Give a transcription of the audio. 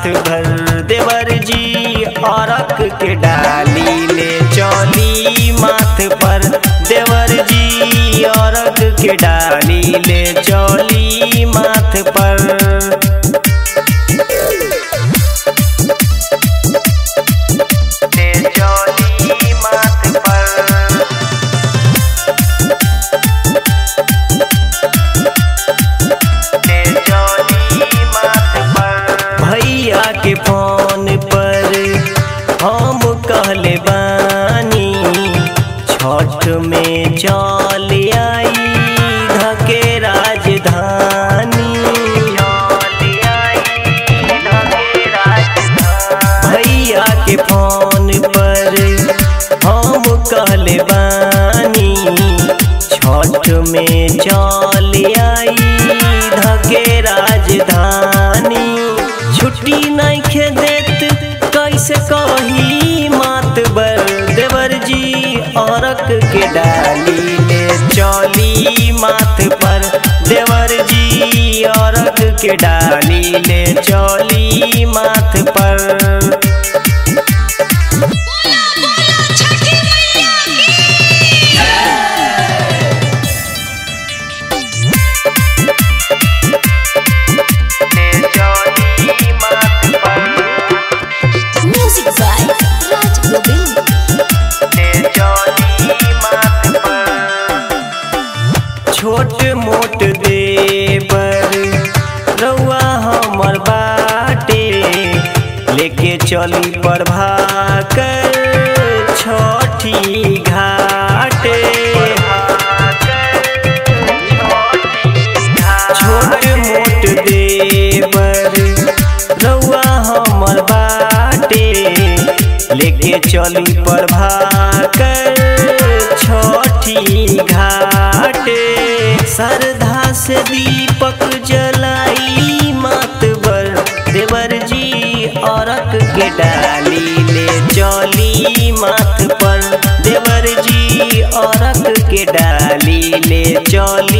माथ भर देवर जी औरक के डाली ले चौली माथ पर देवर जी औरक के डाली ले चौली माथ पर ले चौली माथ पर ले चौली माथ पर भैया के फोन पर हम कहले बानी छठ में चल आई धके राजधानी भैया के फोन पर हम कहले बानी छठ में चल आई धके राजधानी छुट्टी नहीं खे देत कैसे कही मात बर देवर जी औरक के डाली ले चौली माथ पर देवर जी औरक के डाली ले चौली माथ पर छठी मैया म्यूजिक बाय राज गोविंद छोट मोट देवर रउआ हमर बाटे लेके चली प्रभा कर छठी घाटे छोट मोट देवर रउआ हमर बाटे लेके चली प्रभा कर छठी घाटे श्रद्धा से दीपक जलाई मात बर देवर जी औरक के डाली ले चौली माथ पर देवर जी औरक के डाली ले चौली